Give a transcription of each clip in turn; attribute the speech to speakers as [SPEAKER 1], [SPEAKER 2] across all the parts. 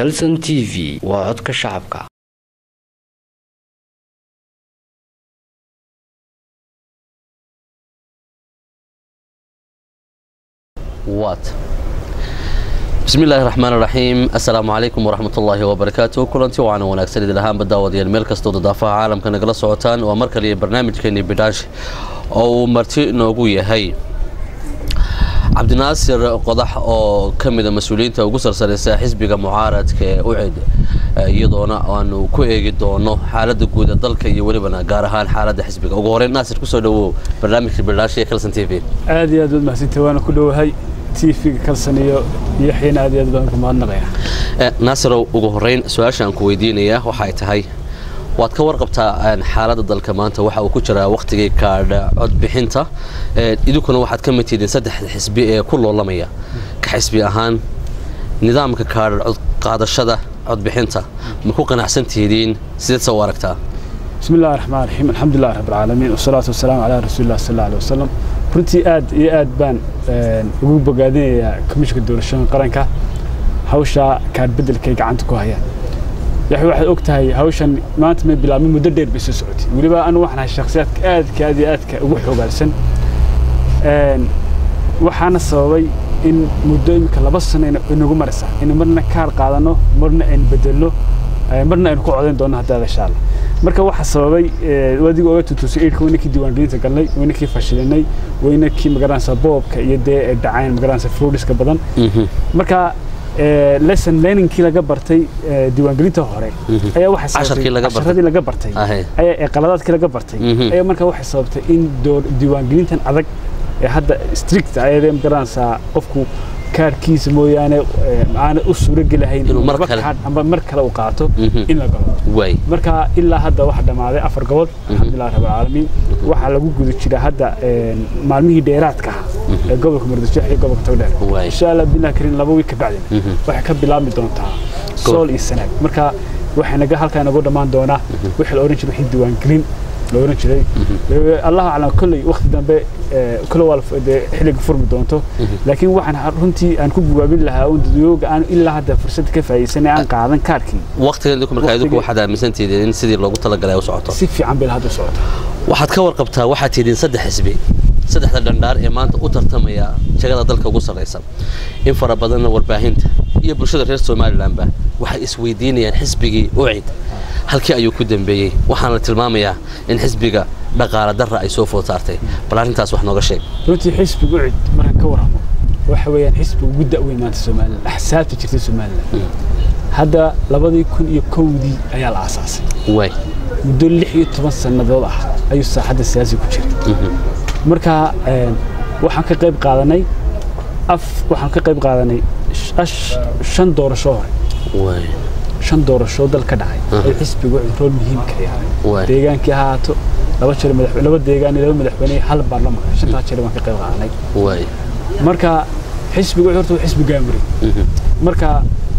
[SPEAKER 1] calson t v waa codka shacabka
[SPEAKER 2] waat bismi illaahi raxmaan raxiim assalaamu calaykum waraxmat ullaahi wabarakaatu kulanti waana wanaagsan idin ahaanba daawadayaal meel kastoo dadaafaha caalamka nagala socotaan waa mar kaliya barnaamijkeennii bidhaash oo uu marti noogu yahay cabdinaasir qodax oo ka mida mas-uuliyiinta ugu sarsanaysa xisbiga mucaaradka ee ucid iyadoona aanu ku eegi doono xaaladda guud ee dalka iyo welibana gaar ahaan xaaladda xisbiga ugu horeyn naasir kusoo dhawow barnaamijka bidhaash ee kalson t v
[SPEAKER 3] aad iyo aad baad mahadsantahay waana ku dhowahay tv-ga kalsan iyo yaxyana aad iyo aad baan ku mahadnaqaya
[SPEAKER 2] naasirow ugu horeyn su-aasha aan ku weydiinayaa waxay tahay waad ka warqabtaa xaaladda dalka maanta waxa uu ku jiraa wakhtigii kaadha codbixinta idinkuna waxaad ka mid tihiin saddexda xisbi ee ku loolamaya ka xisbi ahaan nidaamka kaadha codqaadashada codbixinta ma ku qanacsan tihidiin sideed soo aragtaa
[SPEAKER 3] bismi illahi raxmaan raxiim alxamdulilah rabb alcaalamiin wasalaatu wasalaamu calaa rasuulilah sal alla alih wasalam runtii aad iyo aad baan ugu bogaadinayaa komishinka doorashada qaranka hawshaa kaadh beddelkay gacanta ku hayaan yax waxaad og tahay hawshan maanta may bilaabmin muddo dheer bay soo socotay weliba anu waxaan ahay shakhsiyaadka aadka aad iyo aadka ugu xoogaalsan waxaana sababay in muddo iminka laba sano inagu maraysa in marna kaar qaadano marna aynu bedelno marna aynu ku codayn doonno haddaada shaala marka waxaa sababay adiga oga tutusay eidhka waynankii diiwaangelinta galnay waynankii fashilinay waynankii magaranaysa boobka iyo dee ay dhacayn magaranaysa fruudiska badan marka lesson learningkii laga bartay diiwaangelinta hore ayaa waxasharadii laga bartay ayaa qaladaadkii laga bartay ayaa marka waxay sababtay in diiwaangelintan adag ee hadda strict ayadee magaranaysaa qofku kaarkiisa mooyaane aana u suurogelahayn amba mar kale u qaato in la galo marka ilaa hadda waxa dhammaaday afar gobol alxamdulilah rabbilcaalamiin waxaa lagu guda jira hadda maalmihii dheeraadka ah ee gobolka muqdisho iyo gobolka togdheer insha allah bilah karin laba wiig ka bacdin waxay ka bilaabmi doontaa sool iyo sanaag marka waxay naga halkaa nagu dhammaan doonaa wixii la oran jiray wixii diiwaangelin la oran jiray allahu aclam kolley wakti dambe kole waa xilliga furmi doonto laakiin waxaan runtii aan ku gubaabin lahaa un dadweyooga aan ilaa hadda fursad ka faa'iidsanay aan qaadan kaarkii
[SPEAKER 2] waqtigan idinku markaa idinku waxaad aaminsantihiin in sidii loogu talagalay u socoto
[SPEAKER 3] si fiican bay hadda u socota
[SPEAKER 2] waxaad ka warqabtaa waxaad tihiin saddex xisbi saddexda dhandhaar ee maanta u tartamaya jagada dalka ugu sarraysa in fara badanna warbaahinta iyo bulshada reer somalilanba waxay isweydiinayaan xisbigii ucid halkii ayuu ku dambeeyey waxaana la tilmaamayaa in xisbiga dhaqaala darra ay soo food saartay bal arrintaas wax nooga sheeg
[SPEAKER 3] runtii xisbiga ucid markaan ka warramo waxa weeyaan xisbiga ugu da'weyn maanta somalilan axsaabta jirta somalilan hadda labadii kun iyo kowdii ayaa la aasaasay
[SPEAKER 2] waay
[SPEAKER 3] muddo lix iyo toban sannadood ah ayuu saaxadda siyaasi ku jiray marka waxaan ka qayb qaadanay af waxaan ka qayb qaadanay shan doorasho hore shan doorasho dal ka dhacay ay xisbigu rool muhiim ka yahay deegaankii ahaato laba jeer laba deegaan iyo laba madaxweyne hal baarlamaan shantaa jeer baan ka qayb qaadanay marka xisbigu horta waa xisbi gaamuri marka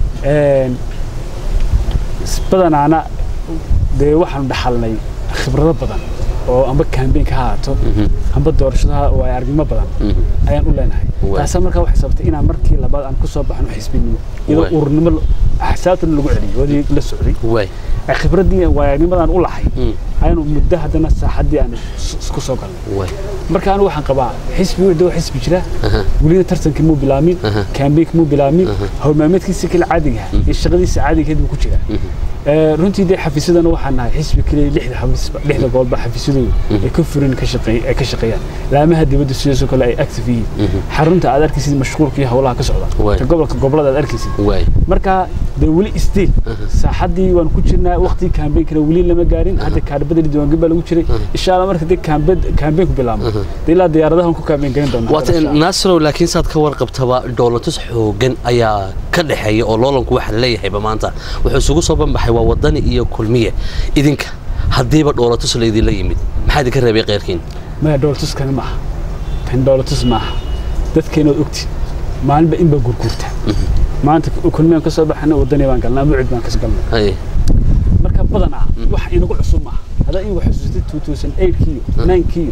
[SPEAKER 3] badanaana dee waxaanu dhaxalnay khibrado badan oo amba kambeynka ha haato amba doorashada oo ay aragnimo badan ayaan u leenahay taasa markaa waxay sababtay inaan markii labaad aan ku soo baxno xisbinimo iyadoo ururnimo axsaabtana lagu celiyay wadii la socday khibraddii waayagnimadaan u lahay ayaanu muddo haddana saaxaddii aan isku soo galnay marka anigu waxaan qabaa xisbi wixda waa xisbi jira welina tartankii muu bilaamin kambeynka muu bilaamin howlmaalmeedkiisa kale caadiga iyo shaqadiisa caadigeed buu ku jiraa runtii dee xafiisyadana waxaan nahay xisbi keliya lixda xafiis lixda gobolba xafiisyadoodu ay ka furin ay ka shaqeeyaan laamaha dibadda sidaasoo kale ay active yihiin xarunta aad arkaysid mashquulka iyo howlaha ka socda ta gobolka gobolada aad arkaysid marka dee weli isdiil saaxaddii waan ku jirnaa waqtigii kaambeynkana weli lama gaarin hadda kaadhbadani diiwaangelin baa lagu jiray insha allah marka dee kaambeynku bilaabmo dee ilaa diyaaradahan ku kaambeyn garin doonaa
[SPEAKER 2] waata naasirow laakiin saad ka warqabtaba dhoolatus xoogan ayaa ka dhexeeya oo loolanku waxa laleeyahayba maanta wuxuu isugu soo banbaxay waa wadani iyo kulmiye idinka haddiiba dhoolatus laydinla yimid maxaa idinka reebay keyrkiin
[SPEAKER 3] maya dhoolatuskani maaha kan dhoolatus maaha dadkeenood ogti maalinba in baa gurgurta maanta kulmiyaan ka soo baxana wadani baan galnaa mucid baan kas galnay marka badanaa wax inagu cusub maaha haddaa in xasuusatay two thousand eight kiyo nine kiyo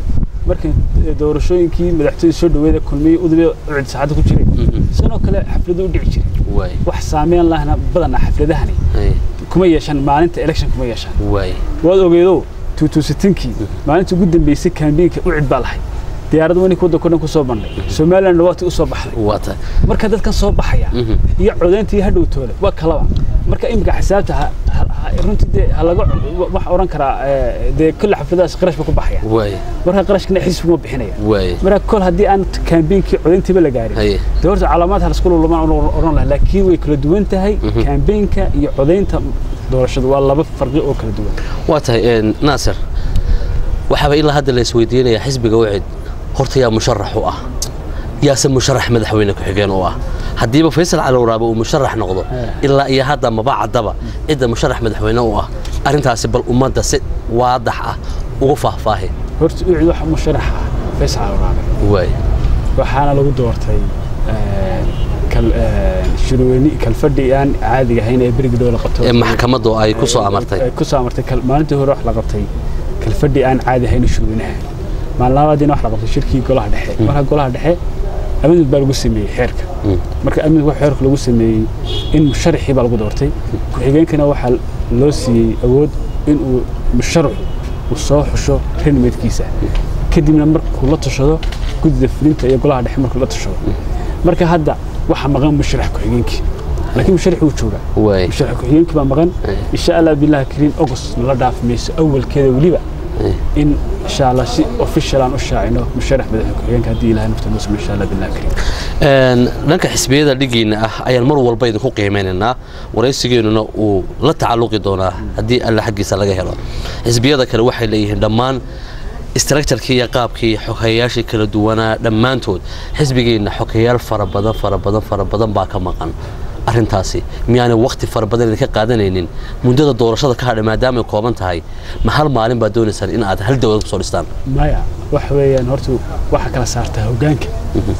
[SPEAKER 3] markii doorashooyinkii madaxtooyada soo dhaweeda kulmiyey udubee ucid saacadda ku jiray sanoo kale xafladu u dhici jiray
[SPEAKER 2] waay
[SPEAKER 3] wax saameyn lahna badanaa xafladahani
[SPEAKER 2] hay
[SPEAKER 3] kuma yeeshaan maalinta election kuma yeeshaan
[SPEAKER 2] waay
[SPEAKER 3] waad ogeedo tuutuusitinkii maalinta ugu dambeysay kaambiinka ucid baa lahay diyaarad wani kuda kudhan ku soo bandhay somaliland waati u soo baxday
[SPEAKER 2] waa tahay
[SPEAKER 3] marka dadkan soo baxaya
[SPEAKER 2] Mhm.
[SPEAKER 3] iyo codayntii hadhowtooda waa kalaba marka imika xisaabta ha- ha- ha- runtii dee ha laga wax oran karaa eh, dee kulle xafladahaas qarash ba ku baxaya
[SPEAKER 2] waay
[SPEAKER 3] marka qarashkana xisbi ma bixinaya
[SPEAKER 2] waay
[SPEAKER 3] marka kol haddii aan kaambiinkii codayntiiba la gaarin
[SPEAKER 2] haye
[SPEAKER 3] dee horta calaamaad ha lasku lulumaan oran laha laakiin way kala duwan tahay kaambiinka iyo codaynta doorashadu waa laba farqi oo kala duwan
[SPEAKER 2] waa tahay een, naasir waxaaba ilaa hadda la isweydiinaya xisbiga wacid horta yaa musharax u ah yaase musharax madaxweyne ku-xigeen u ah haddiiba faysal cali waraabe uu musharax noqdo ilaa iyo hadda maba caddaba cidda musharax madaxweyne u ah arrintaasi bal ummadda si waadax ah ugu faahfaahi
[SPEAKER 3] horta ucid waxa musharax ah faysal alwaraabe
[SPEAKER 2] waay
[SPEAKER 3] waxaana lagu doortay eh, kal- eh, shirweyne kalfadhi aan caadiga ahayn ee berigi dhow la qabto
[SPEAKER 2] ee maxkamaddu ay ku soo amartay
[SPEAKER 3] Ay ku soo amartay kal- maalintii hore wax la qabtay kalfadhi aan caadi ahayn shirweynaha maalin labaadiina wax la qabtay shirkii golaha dhexe marka golaha dhexe amid baa lagu sameeyey xeerka marka amid wax xeerka lagu sameeyey in musharaxii baa lagu doortay ku-xigeenkana waxaa loo siiyey awood in uu musharaxu uu soo xusho ranimeedkiisa kadibna markuu la tashado guddida fulinta iyo golaha dhexe markuu la tashado marka hadda waxaa maqan musharax ku-xigeenkii laakiin musharax wuu joogaa
[SPEAKER 2] waay
[SPEAKER 3] musharax ku-xigeenkii baa maqan insha allah billahi kariim august nala dhaafi mayso awalkeeda weliba in insha allah si official aan u shaacino musharax madaxa ku-xigeenka haddii ilahay nafta noo sumo insha allah billahi kariim
[SPEAKER 2] Een, dhanka xisbiyada dhigiina ah ayaan mar walba idinku qiimeynaynaa waraysigeennuna uu la tacalluqi doonaa haddii alla xaggiisa laga helo xisbiyada kale waxay leeyihiin dhammaan istructurkii iyo qaabkii xogeyaashii kala duwanaa dhammaantood xisbigeenna xogeyaal fara badan fara badan fara badan baa ka maqan arrintaasi miyaanay waqti fara badan idinka qaadanaynin muddada doorashada ka hadhay maadaamay kooban tahay ma hal maalin baad doonaysaan in aad hal dowlad kusoo dhistaan
[SPEAKER 3] maya waxa weeyaan horta waxaa kala saartaa hoggaanka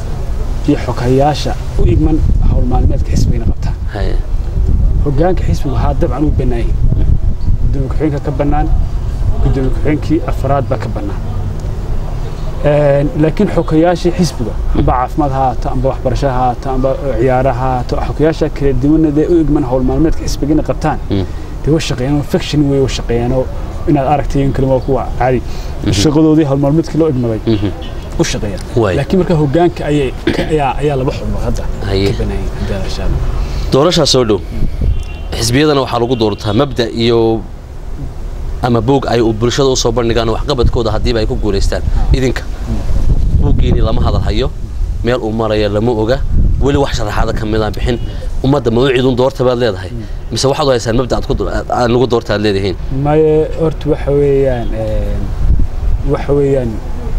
[SPEAKER 3] iyo xogayaasha u igman hawl maalmeedka xisbigana qabtaan
[SPEAKER 2] Haye.
[SPEAKER 3] hoggaanka xisbigu haa dabcan uu bannaan yahay gudoomiye ku-xigeenka ka bannaan gudoomiye ku-xigeenkii afraad baa ka bannaan Een, laakiin xogayaashii xisbiga amba caafimaad ha haato amba waxbarasho ha haato amba ciyaara ha haato xogayaasha kala duwanna dee u igman hawl maalmeedka xisbigana qabtaan dee way shaqeeyaan faction way u shaqeeyaanoo inaad aragtay in kalima waa kuwa caadi shaqadoodii hawl maalmeedkii loo igmaday u shaqeeyaan
[SPEAKER 2] Waay.
[SPEAKER 3] laakiin marka hoggaanka ayay ka- ayaa ayaa laba xubnood hadda
[SPEAKER 2] Haye.
[SPEAKER 3] ka banaayay hadda insha allah
[SPEAKER 2] doorashaa soo dhow xisbiyadana waxaa lagu doortaa mabda iyo ama buug ay u bulshada usoo bandhigaan waxqabadkooda haddiiba ay ku guulaystaan idinka buuggiini lama hadal hayo meel uu maraya lama oga weli wax sharaxaada ka midaan bixin ummadda ma u cidun doorta baad leedahay mise waxaad u haysaan mabda aad ku do- aad- aad nagu doorta aad leedihiin
[SPEAKER 3] maye horta waxa weeyaan een, waxa weeyaan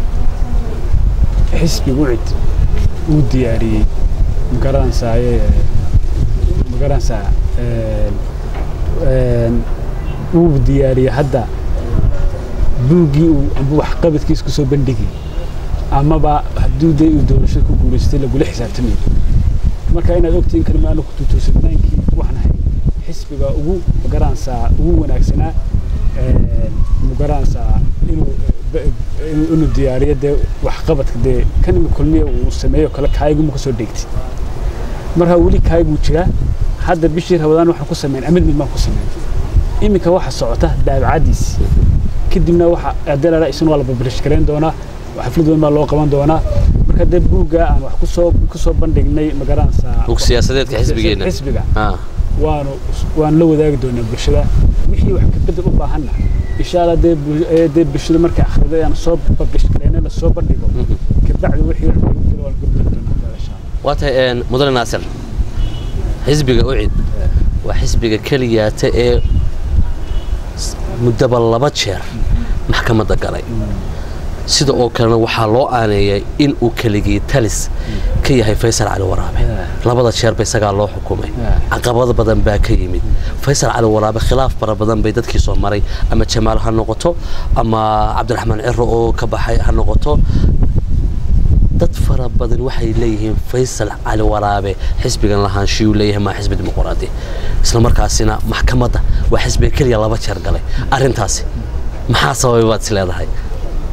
[SPEAKER 3] xisbigu cid uu diyaariyey magaranaysaye magaranaysaa een, een, uu diyaariyey hadda buuggii uu amba waxqabadkiisa kusoo bandhigay amaba hadduu dee uu doorashada ku guulaystay lagula xisaabtamayo marka inaad ogtiin kalima aanu ku tuutuusanaankii waxaan ahay xisbiga ugu magaranaysaa ugu wanaagsanaa een, magaranaysaa inuu ba- inuu inuu diyaariyo dee waxqabadka dee kan imi kulmiya uu sameeyo kale kaayiguma kasoo dheegtay marka weli kaayiguu jiraa hadda bishii rabadaan waxaan ku sameyn amidmid baan ku sameyn iminka waxa socota daabacadiis kadibna waxa adeelala isna waa la bablish gareyn doonaa xaflad weyn baa loo qaban doonaa marka dee buugga aan wax kusoo kusoo bandhignay magaranaysaa
[SPEAKER 2] buug siyaasadeedka xisbigeenna
[SPEAKER 3] xisbiga
[SPEAKER 2] Ah,
[SPEAKER 3] waanu waan la wadaagi doonaa bulshada wixii wax ka bedel u baahanna insha allah dee bul- ee dee bulshada markay akhrido aan soo bablish gareyna la soo bandhigo kabacdi wixii wax lagu jiro waan gudbin doonaa insha allah
[SPEAKER 2] waa tahay een, mudane naasir xisbiga ucid waa xisbiga keliyaata ee s- muddaba laba jeer maxkamadda galay sida oo kalena waxaa loo aaneeyay in uu keligii talis ka yahay faysal cali waraabe labada jeerba isagaa loo xukumay caqabado badan baa ka yimid faysal cali waraabe khilaaf fara badan bay dadkii soo maray ama jamaal ha noqoto ama cabdiraxmaan ciro oo ka baxay ha noqoto dad fara badan waxay leeyihiin faysal cali waraabe xisbigan lahaanshiyuu leeyahay maa xisbi dimuqraadi isla markaasina maxkamadda waa xisbiga keliya laba jeer galay arrintaasi maxaa sababay baad is leedahay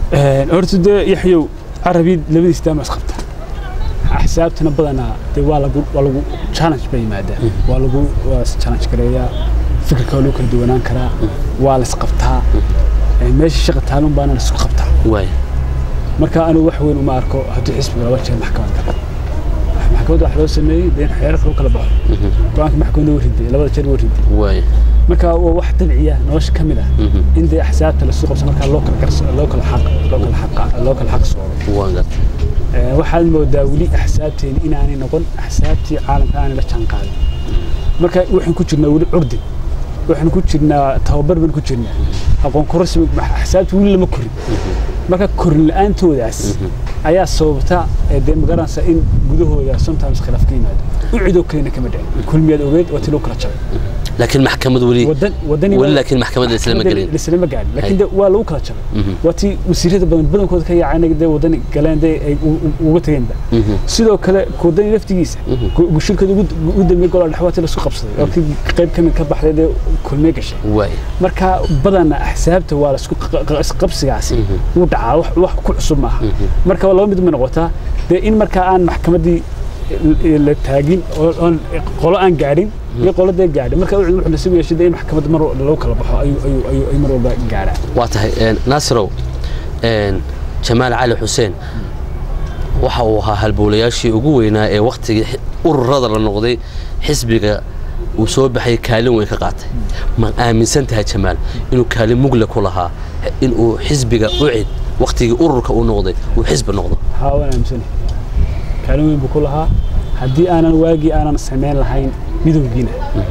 [SPEAKER 3] horta dee yaxyow carabi labadiis daama isqabta axsaabtana badanaa dee waa lagu waa lagu challenge bay yimaadaan waa lagu waa is challenge gareeyaa fikirka waa lagu kala duwanaan karaa waa la isqabtaa meesha shaqa taalun baana la isku qabtaa
[SPEAKER 2] waay
[SPEAKER 3] marka anigu wax weyn uma arko haddii xisbiga laba jeer maxkamad galo maxkamadda wax loo sameeyey dee in xeerarka lagu kala baxo go-aanka maxkamadda waa riday labada jeer waa riday
[SPEAKER 2] waay
[SPEAKER 3] marka waa wax dabciya nolosha ka mid ah in dee axsaabta lasu qabso markaa loo kala garso loo kala xaq loo kala xaq loo kala xaq soodo
[SPEAKER 2] waan gartay
[SPEAKER 3] Ee, waxaad moodaa weli axsaabteeni inaanay noqon axsaabtii caalamka aanay la jaan qaadin marka waxaan ku jirnaa weli curdin waxaan ku jirnaa tababar baan ku jirnaa aqoon kororsi ma- axsaabta weli lama korin marka korin la-aantoodaas ayaa sababta ee dee magaranaysa in gudahooda sometimes khilaaf ka yimaado u cidoo kalena kama dhicin kulmiyaad ogeed waa ti loo kala jabay
[SPEAKER 2] laakiin maxkamad weli
[SPEAKER 3] wadan wadani
[SPEAKER 2] weli laakiin maxkamadda islama gelin
[SPEAKER 3] lislama gaadhin
[SPEAKER 2] Hay.
[SPEAKER 3] laakiin de waa lagu kala jabay waa tii wasiirada badan badankooda ka yaacay dee wadani galeen dee ay u- u- uga tageenba sidoo kale wadani laftigiisa gu- shirkada ugu ugu dambeeyay golaha dhexe waa tii laisku qabsaday oo kii qayb ka mid ka baxday dee kulmee gashay
[SPEAKER 2] waay
[SPEAKER 3] marka badana axsaabta waa laisku qa- qa- isqabsigaasi wuu dhacaa wax wax ku cusub maaha marka waa laba mid ma noqotaa dee in markaa aan maxkamaddii l- la taagin oo oon qolo aan gaadhin iyo qolo dee gaadhin marka wuxuu wuxuu nasiib u yeeshay dee in maxkamadda mar lagu kala baxo ayuu ayuu ayuu ayuu mar walba gaadhaa
[SPEAKER 2] waa tahay een, naasirow een, jamaal cali xuseen waxa uu ahaa halbowlayaashii ugu weynaa ee wakhtigii xi- ururada la noqday xisbiga uu soo baxay kaalin weyn ka qaatay ma aaminsan tahay jamaal inuu kaalin mugle ku lahaa inuu xisbiga ucid wakhtigii ururka uu noqday uu xisbi noqdo
[SPEAKER 3] haa waan aaminsanahay kaalin weyn buu ku lahaa haddii aanan waagii aanan samayn lahayn midowgiina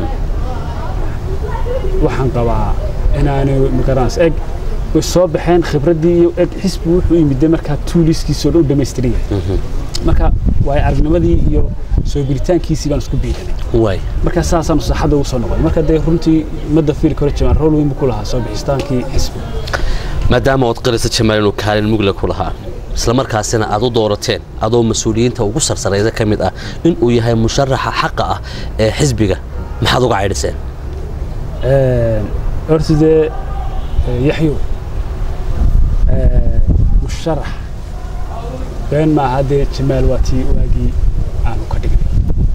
[SPEAKER 3] waxaan qabaa inaanay magaranaysa eg way soo baxeen khibraddii iyo eg xisbi wuxuu yimidde markaa tuuliskiisoo dhan u dhamaystiran yahay marka waayo aragnimadii iyo soo gelitaankiisii baan isku biiranay
[SPEAKER 2] waay
[SPEAKER 3] marka saasaan saxadda ugu soo noqday marka dee runtii madda fiili kore jamaan rool weyn buu ku lahaa soo bixistaankii xisbiga
[SPEAKER 2] maadaama ood qarisa jamaal inuu kaalin mugle ku lahaa isla markaasina aad u doorateen adoo mas-uuliyiinta ugu sarsaraysa ka mid ah inuu yahay musharaxa xaqa ah ee xisbiga maxaad uga caydhiseen
[SPEAKER 3] horta dee yaxyo musharax been maaha dee jamaal waa tii waagii aanu ka dhignay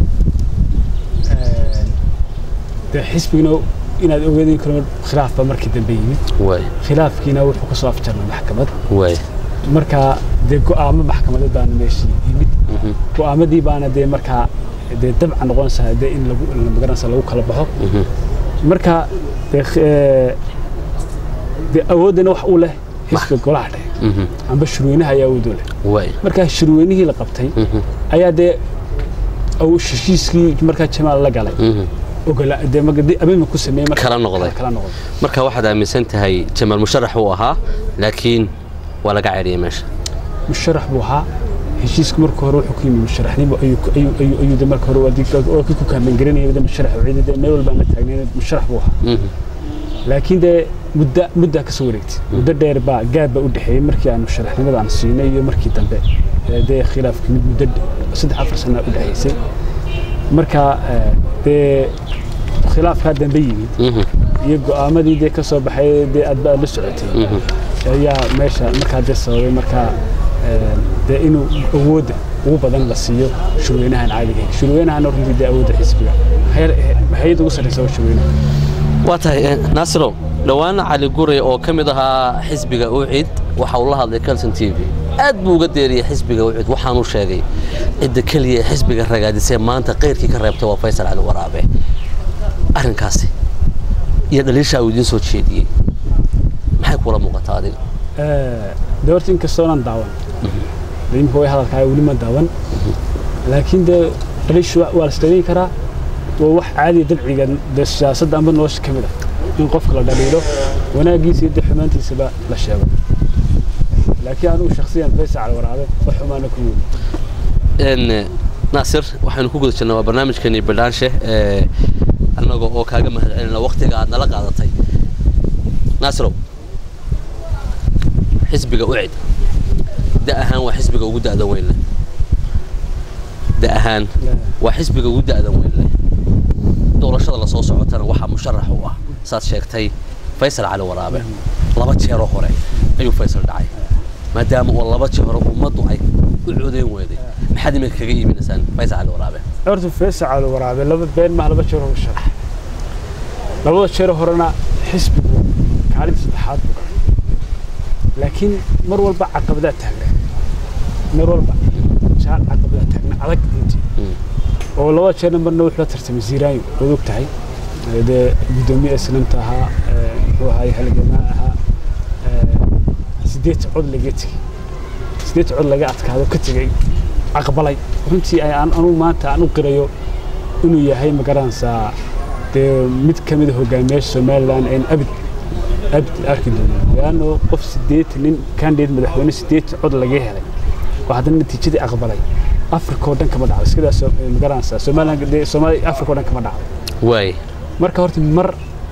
[SPEAKER 3] dee xisbigina inaad ogeedin karo khilaaf baa markii dambe yimid
[SPEAKER 2] waay
[SPEAKER 3] khilaafkiina wuxuu ka soo afjarnay maxkamad
[SPEAKER 2] waay
[SPEAKER 3] markaa dee go'aamo maxkamadeed baana meeshii yimid go'aamadii baana dee markaa dee dabca noqonaysaa dee in lagu magaranaysa lagu kala baxo marka dee eh, dee awooddana wax u leh xisbiga golaha dhexe amba shirweynaha ayaa awood u leh
[SPEAKER 2] waay
[SPEAKER 3] markaa shirweynihii la qabtay ayaa dee aw- heshiiskii markaa jamaal la galay ogola dee maga- dee amendment ku sameeyey marka-
[SPEAKER 2] Kala noqday.
[SPEAKER 3] kala noqday
[SPEAKER 2] marka waxaad aaminsan tahay jamaal musharax uu ahaa laakiin waa laga caydhiyay meesha
[SPEAKER 3] musharax buu ahaa heshiiska marka hore wuxuu ku yimi musharaxnimo ayuu ku- ayuu ayuu ayuu de marka hore waa dii- oo kii ku kaambangaranayay de musharax oo ciidada meel walba aan la taagnayn musharax buu ahaa laakiin dee muddo muddaa ka soo wareegtay muddo dheer baa gaab baa u dhexeeyey markii aan musharaxnimada aan siinay iyo markii dambe ee dee khilaafki mid muddo d- saddex afar sana u dhexeysay marka eh, dee khilaafkaa dambe yimid iyo go'aamadii dee ka soo baxay dee aad ba aad la socotay ayaa meesha markaa dee sababay markaa eh, dee inuu awoodda ugu badan la siiyo shirweynahan caadiga ah. shirweynahana runtii dee awoodda xisbiga Hay- hay-adda ugu sarreysa waa shirweynaha
[SPEAKER 2] waa tahay eh, naasirow dhowaana cali guray oo ka mid ahaa xisbiga ucid waxa uu la hadlay calson t v aad buu uga deeriyey xisbiga ucid waxaanuu sheegay cidda keliya ee xisbiga ragaadisee maanta qayrkii ka reebtay waa faysal cali waraabe arrinkaasi iyo dhaliishaa uu idiin soo jeediyey maxay kula muuqataa adiga
[SPEAKER 3] de horta inkastoo dhan daawan de imika way hadalkaa weli ma daawan laakiin dee dhaliishu wa- waa la isdhaliin karaa waa wax caadiya dabciga dee siyaasadda amba nolosha ka mid ah in qofka la dhaliilo wanaaggiisa iyo dee xumaantiisaba la sheego laakiin anugu shakhsiyan faysal cali waraabe wax xumaana ku weyni
[SPEAKER 2] n naasir waxaynu ku guda jirnaa waa barnaamijkeeni bidhaanshe ee annaga oo kaaga mahad celina waktiga aad nala qaadatay naasirow xisbiga ucid da ahaan waa xisbiga ugu da'da weyn leh da ahaan waa xisbiga ugu da'da weyn leh doorashada lasoo socotana waxaa musharax u ah saad sheegtay faysal cali waraabe laba jeeroo hore ayuu faysal dhacay maadaama oo laba jeer hore ummaddu ay u codayn weyday maxaad iminka kaga iibinaysaan faysal cali waraabe
[SPEAKER 3] horta feesacaada waraabe laba been maaha laba jeer hore sharax labada jeer horena xisbigu kaalinta saddexaad buu galay laakiin mar walba caqabadaa taagna mar walba jaal caqabadaa taagna adag runtii oo labada jeerna marna wuxuu la tartamay ziiraayo waad og tahay ee dee guddoomiye islamta ahaa ee muxuu ahaay halgamaa ahaa ee sideed cod laga tegey sideed cod laga adkaado ka tegey aqbalay runtii ay aan anugu maanta aan u qirayo inuu yahay magaranaysaa dee mid ka mid a hogaamiyaasha somalilan een abid abid arki doonin leanno qof sideed nin candidate madaxweyne sideed cod laga helay oo haddana natiijadii aqbalay africa oo dhan kama dhacdo iskadaas magaranaysaa somalilan dee soomaaliya africa oo dhan kama dhacdo
[SPEAKER 2] waay
[SPEAKER 3] marka horta mar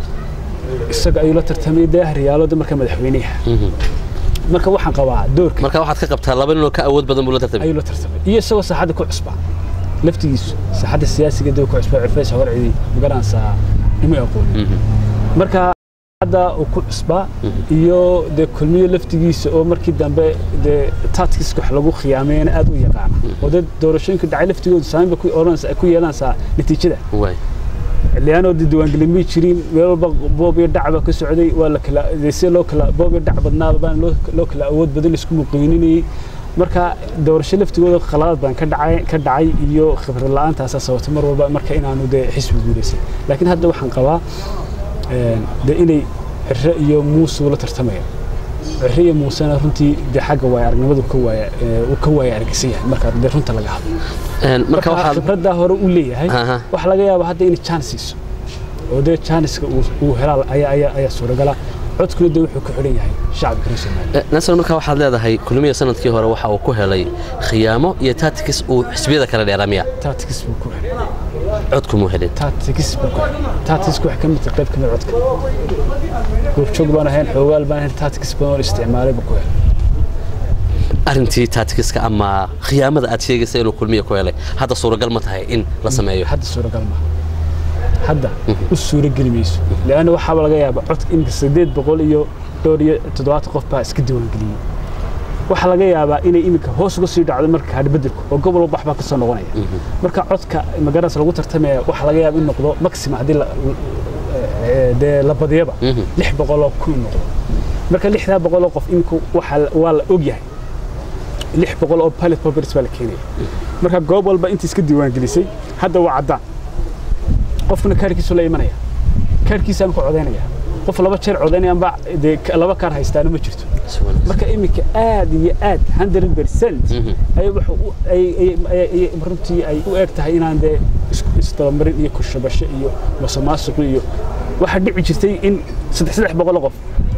[SPEAKER 3] isaga ayuu la tartamay dee haryaalooda marka madaxweynaha marka waxaan qabaa doorka
[SPEAKER 2] marka waxaad ka qabtaa laba ninoo ka awood badan buu la tartamay
[SPEAKER 3] ayuu la tartamay iyo isagoo saaxadda ku cusbaa laftigiisu saaxadda siyaasiga dee ku cusbaa cufeys horcidi magaranaysaa ima aqoonin marka hadda uu ku cusbaa iyo dee kulmiyo laftigiisa oo markii dambe dee taadkiiska wax lagu khiyaameeyana aad u yaqaana oo dee doorashooyinka dhacay laftigooda saameyn ba ku oranaysa ku yeelanaysaa natiijada
[SPEAKER 2] waay
[SPEAKER 3] lianoo dee diiwaangelin may jirin meel walba boob iyo dhac baa ka socday waa la kala dee si loo kala boob iyo dhac badnaaba baan loo loo kala awood badan isku muqayninayay marka doorasho laftigooda khaladaad baan ka dhacay ka dhacay iyo khibrad la'aantaasaa sababtay mar walba marka inaanu dee xisbi guulaysan laakiin hadda waxaan qabaa een, dee inay cire iyo muuse ula tartamayaan cire iyo muusena runtii dee xagga waaya aragnimadu ka waaya ee, uu ka waaya argagsan yahay marka dee runta laga hadlo
[SPEAKER 2] Een, marka
[SPEAKER 3] marka
[SPEAKER 2] waxaad
[SPEAKER 3] khibraddaa hore u leeyahay
[SPEAKER 2] Aha.
[SPEAKER 3] waxaa laga yaabaa hadda inay chance siiso oo dee chanceska uu uu helaa ayaa ayaa ayaa suuragala codkuna dee wuxuu ku xidhan yahay shacabka reer Soomaaliya
[SPEAKER 2] Eh, nasir marka waxaad leedahay kulmiya sanadkii hore waxa uu ku helay khiyaamo iyo tactics uu xisbiyada kala dheeraamiya
[SPEAKER 3] tactics buu ku xidhan
[SPEAKER 2] codkumuu helin
[SPEAKER 3] tactics buu ku xidhan tactics wax ka mid ah qayb ka mid ah codka goobjoog baan ahayn xoogaal baan ahayn tactics baan oo isticmaalay buu ku xidhan
[SPEAKER 2] arrintii tacticska ama khiyaamada aad sheegaysa inuu kulmiya ku helay hadda suuragal ma tahay in la sameeyo
[SPEAKER 3] hadda suuragal ma hadda u suurageli mayso leanna waxaaba laga yaabaa codka iminka sideed boqol iyo dhowr iyo toddobaatan qof baa iska diiwaangeliyey waxaa laga yaabaa inay iminka hoos uga sii dhacdo marka hadhbedelku oo gobol walba waxbaa ka soo noqonaya marka codka magaras lagu tartamaya waxaa laga yaaba in noqdo maximum haddii la- eh, dee la badiyaba lix boqoloo kun noqdo marka lixdaa boqoloo qof imika waxaa waa la ogyahay lix boqol oo pilot properties baa la keenaya marka goob walba intii iska diiwaangelisay hadda waa caddaan qofkuna kaarkiisu la imanaya kaarkiisaan ku codaynaya qof laba jeer codaynayaanba dee ka- laba kaar haystaana ma jirto marka iminka aad iyo aad 100 percent ay wax u- ay- ay- ay- ay- runtii ay u eg tahay inaan dee isku isdabamarin iyo kushabasho iyo masuqmaasuq iyo waxaa dhici jirtay in saddex saddex boqol qof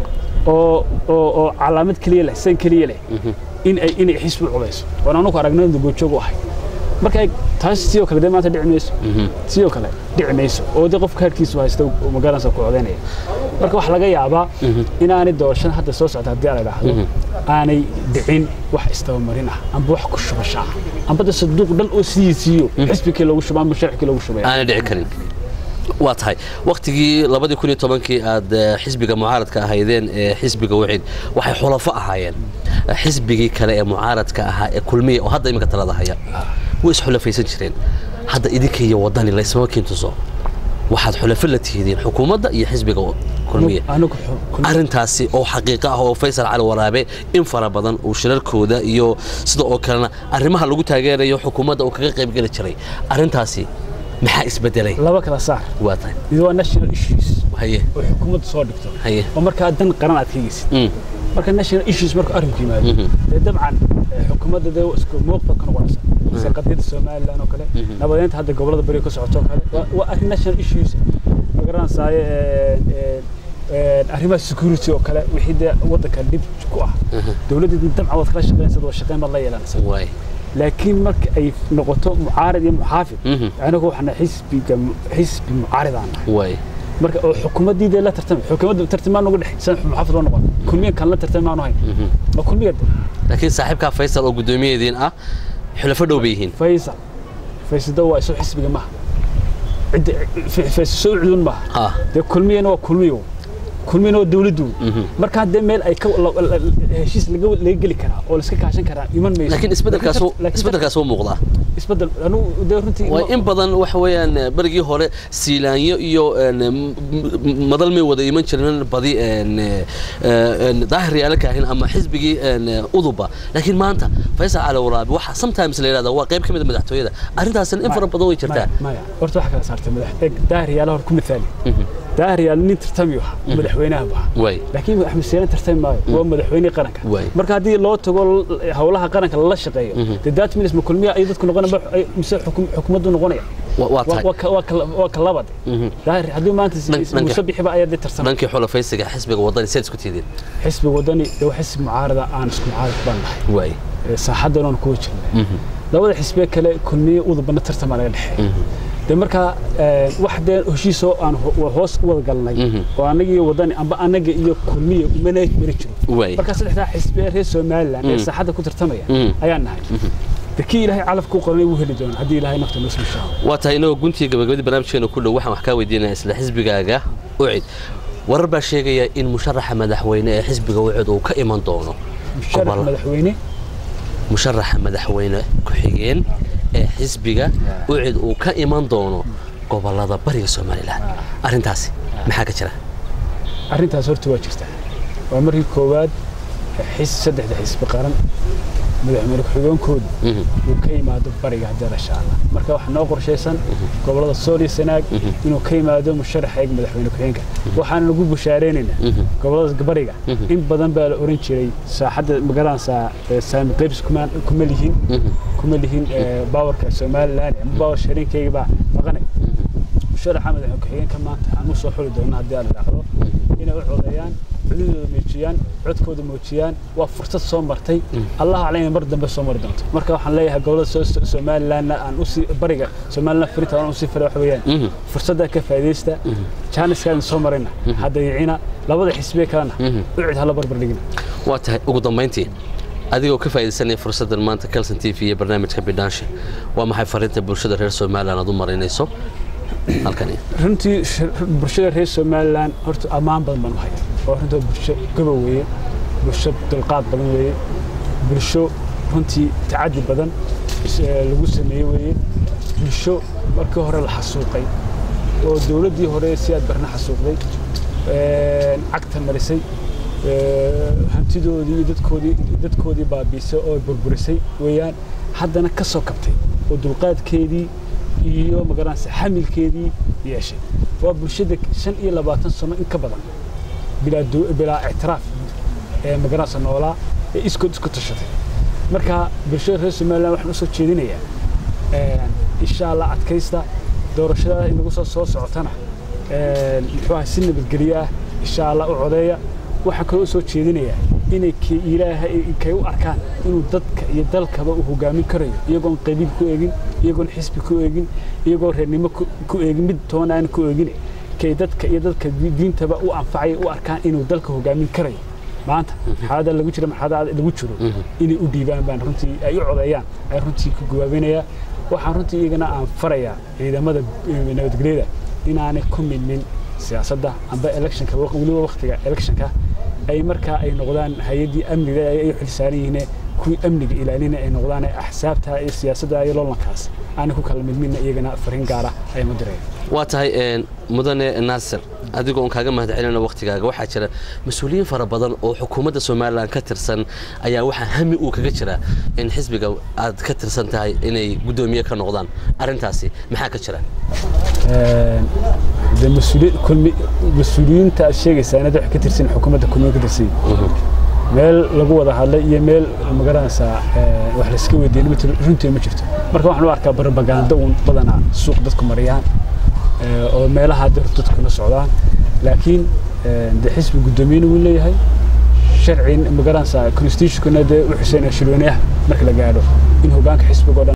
[SPEAKER 3] oo oo oo calaamad keliya leh san keliya leh in ay inay xisbi u codayso oon anugu aragnay inuu goobjoog u ahay marka ay- taas sidoo kale dee maanta dhici mayso sidoo kale dhici mayso oo dee qof kaarkiisu haysta magaalansa ku codaynaya marka waxaa laga yaabaa inaanay doorashan hadda soo socda haddii la idhaahdo aanay dhicin wax istabamarin ah amba wax ku shubasho ah amba de saduuq dhan oo sidiisiiyo xisbikii loogu shuba amba sharcikii loogu shubaya
[SPEAKER 2] aanay dhici karin waa tahay waktigii labadii kun iyo tobankii aad eh, xisbiga mucaaradka ahaydeen ee xisbiga wixid waxay xulafo ahaayeen Eh, xisbigii kale ee mucaaradka ahaa ee kulmiya oo hadda iminka talada haya way isxulafaysan jireen hadda idinka iyo wadani laysma kintuso waxaad xulafo la tihidiin xukuumadda iyo xisbiga kulmiya
[SPEAKER 3] anigu xu-
[SPEAKER 2] arrintaasi oo xaqiiqo ah oo faysal cali waraabe in fara badan uu shirarkooda iyo sida oo kalena arrimaha lagu taageerayo xukuumadda uu kaga qaybgeli jiray arrintaasi maxaa isbedelay
[SPEAKER 3] laba kala saar
[SPEAKER 2] waa tahay
[SPEAKER 3] mid waa national issues
[SPEAKER 2] haye
[SPEAKER 3] oo xukuumaddu soo dhigto
[SPEAKER 2] haye
[SPEAKER 3] oo markaa dan qaran aad ka hegeysid
[SPEAKER 2] Mm.
[SPEAKER 3] marka national issues markuu arrinku yimaado dee dabcan eh, xukuumadda dee isku muuqda ka noqonaysa sida qadiyadda somalilan oo kale nabadeynta hadda gobollada bariga ka socoto oo kale waa- waa arrin national issues ma garanaysaye arrimaha security oo kale wixii dee waddanka dhib ku ah dowladda dabcan waad kala shaqeynaysa wada shaqeyn baad la yeelanaysa
[SPEAKER 2] waay
[SPEAKER 3] laakiin marka ay noqoto mucaarad iyo muxaafid
[SPEAKER 2] Mhm.
[SPEAKER 3] anagu waxaana xisbiga xisbi mucaarid aan nahay
[SPEAKER 2] waay
[SPEAKER 3] marka oo xukuumaddii dee la tartamay xukuumadda tartamaan uga dhex san muxaafid loo noqon kulmiyan kan la tartamay maanu hayn waa kulmiyad
[SPEAKER 2] laakiin saaxiibkaa faysal oo guddoomiyadeediin ah xulafo dhow bay yihiin
[SPEAKER 3] faysal faysada waa isu xisbiga maha cidda faysal soo cudun maha
[SPEAKER 2] ah
[SPEAKER 3] dee kulmiyana waa kulmiyo kulmina waa dawladdu
[SPEAKER 2] Mhm.
[SPEAKER 3] marka haddee meel ay ka la- la- la- heshiis laga laga geli karaa oo la iska kaashan karaa iman mayso
[SPEAKER 2] laakiin isbedelkaas
[SPEAKER 3] Laakiin tar- laakiin tar-
[SPEAKER 2] isbedelkaas wuu muuqdaa
[SPEAKER 3] isbedel anugu dee runtii
[SPEAKER 2] waa in badan waxa weeyaan eh, berigii hore siilaanyo iyo een, m- m- madal may wada iman jirin badi een, eh, eh, een, daahir yaala kaahin ama xisbigii een, eh, uduba laakiin maanta faysal cali waraabi waxa sometimes la yidhahda waa qayb ka mid a madaxtooyada arrintaasina in fara badan way jirtaa
[SPEAKER 3] maya maya horta waxa kala saartay madax eeg daahriyaala hor ku mithaali daahriyaal nin tartami ah madaxweynaha buu ahaa
[SPEAKER 2] way
[SPEAKER 3] laakiin axmed siyaane tartami maayo waa madaxweynihii qaranka
[SPEAKER 2] Waay.
[SPEAKER 3] marka haddii loo tago l- howlaha qaranka lala shaqeeyo dee that means ma kulmiya ay dadku noqonaya ma- ay- mise xukum- xukuumaddu noqonaya
[SPEAKER 2] Wa- waa
[SPEAKER 3] Waa-
[SPEAKER 2] tahay
[SPEAKER 3] waa ka- waa ka- waa ka labad daahir haddii maanta si-
[SPEAKER 2] Dhank- dhanka-
[SPEAKER 3] muuse bixiba ayaa dee tarsamay
[SPEAKER 2] dhankii xulafaysiga xisbiga wadani seed isku tiideen
[SPEAKER 3] xisbiga wadani dee waa xisbi mucaarada aan isku mucaarad baan nahay
[SPEAKER 2] way
[SPEAKER 3] Ee, saaxaddan oon kuwa jirnay labada xisbiye kale kulmiye udubana tartamaa naga dhexeeya dee markaa ee, wax dee heshiisoo aan ho- wa- hoos u wada galnay oo annaga iyo wadani amba annaga iyo kulmiye mana mana jiro
[SPEAKER 2] way
[SPEAKER 3] markaa saddexdaa xisbiye reer somaliland ee saaxadda ku tartamaya
[SPEAKER 2] Mm.
[SPEAKER 3] ayaan nahay de kii ilaahay calafka u qoranay wuu heli doona haddii ilaahay nafta noo soo shaabo
[SPEAKER 2] waa tahay inagoo guntiga gabagabadii barnaamijkeena ku dhow waxaan wax kaa weydiinaya isla xisbigaaga ucid warar baa sheegaya in musharaxa madaxweyne ee xisbiga ucid uu ka iman doono
[SPEAKER 3] musharax
[SPEAKER 2] gobol-
[SPEAKER 3] madaxweyne
[SPEAKER 2] musharaxa madaxweyne ku-xigeen ee xisbiga ucid uu ka iman doono gobolada bariga somalilan arrintaasi maxaa ka jira
[SPEAKER 3] arrintaas horta waa jirtaa waa markii koowaad xis saddexda xisbi qaran madaxweyne ku-xigeenkoodu uu ka yimaado bariga haddii la shaala marka waxaa noo qorshaysan gobolada sool iyo sanaag inuu ka yimaado musharaxa eeg madaxweyne ku-xigeenka waxaana lagu bushaareynayna gobolada bariga in badan baa la oran jiray saaxadda magaranaysaa saami qaybs kuma kuma lihin kuma lihin ee, baawarka somaliland ama baawar shariinkayga baa maqanay musharaxa madaxweyne ku-xigeenka maanta aan u soo xuli doona haddii aan idhaahdo inay u codeeyaan cududooda muujiyaan codkooda muujiyaan waa fursad soo martay allah caleyna mar dambe soo mari doonto marka waxaan leeyahay gobolada soo- somalilandna aan usii bariga somaliland firinta aan usii fara wax weeyaan fursadda ka faa'iidaysta jaaniskaadin soo marayna hadda yicina labada xisbiye kalena ucid hala barbar dhigina
[SPEAKER 2] waa tahay ugu dambayntii adigoo ka faa'iidaysanaya fursaddan maanta calson t v iyo barnaamijka bidhaanshe waa maxay fariinta bulshada reer somalilan aad u marinayso halkani
[SPEAKER 3] runtii sh- bulshada reer somaliland horta ammaan badan baan u haya oo runtii waa bulsho gobow weeye bulsho dulqaad badan weeye bulsho runtii tacadi badan is- ee, lagu sameeyey weeye bulsho markii hore la xasuuqay oo dowladdii hore si aad barna xasuuqday ee, cagta marisay ee, hantidoodii iyo dadkoodii dadkoodii baabiisay oo burburisay weeyaan haddana ka soo kabtay oo dulqaadkeedii iyo magaranaysa xamilkeedii yeeshay waa bulshada shan iyo labaatan sano in ka badan bilaa do- bilaa ictiraaf ee magaranaysa noolaa ee iskood isku tashatay marka bulshada reer somaliland waxaan usoo jeedinayaa een, insha allah adkaysta doorashada inagu soo soo socotana een, muxuu ahay si nabadgelyo ah insha allah u codeeya waxaan kaloo usoo jeedinayaa inay ki ilaahay kay u arkaan inuu dadka iyo dalkaba uu hogaamin karayo iyagoon qabiil ku eegin iyagoon xisbi ku eegin iyagoon reernimo ku ku eegin mid toona aan ku eegin kay dadka iyo dadka di- diintaba u anfacaya u arkaan inuu dalka hogaamin karayo maanta xaaladda lagu jira marxalada lagu jiro inay u dhiibaan baan runtii ay u codeeyaan ay runtii ku gawaabinayaa waxaan runtii iyagana aan farayaa ciidamada eh, nabadgelyada inaanay ku milmin siyaasadda amba electionka waq- weliba waqtiga electionka ay markaa ay noqdaan hay-addii amniga ay ay xilsaaran yihiin kuwii amniga ilaalina ay noqdaan ee axsaabta iyo siyaasadda iyo loolankaas aanay ku kala milminna iyagana fariin gaara ay ma direen
[SPEAKER 2] waa tahay een, mudane naasir adigoo on kaaga mahadcelina waktigaaga waxaa jira mas-uuliyiin fara badan oo xukuumadda somalilan ka tirsan ayaa waxaa hami uu kaga jira in xisbiga aad ka tirsan tahay inay guddoomiye ka noqdaan arrintaasi maxaa ka jira
[SPEAKER 3] de mas-uuliyiin kulmi mas-uuliyiinta aad sheegaysaa inaad wax ka tirsan xukuumadda kulmiye ka tirsan yihiin. meel lagu wada hadlay iyo meel magaranaysaa ee, wax layska weydiiyey ma jiro- runtii ma jirto marka waxaan u arkaa barbagaando uun badanaa suuq dadku mariyaan ee, oo meelaha dad- dadkuna socdaan laakiin ee, de xisbi guddoomiyena wuu leeyahay sharci magaranaysaa constitutionkuna dee u xuseyna shirweynayaha marka la gaadho in hogaanka xisbiga oo dhan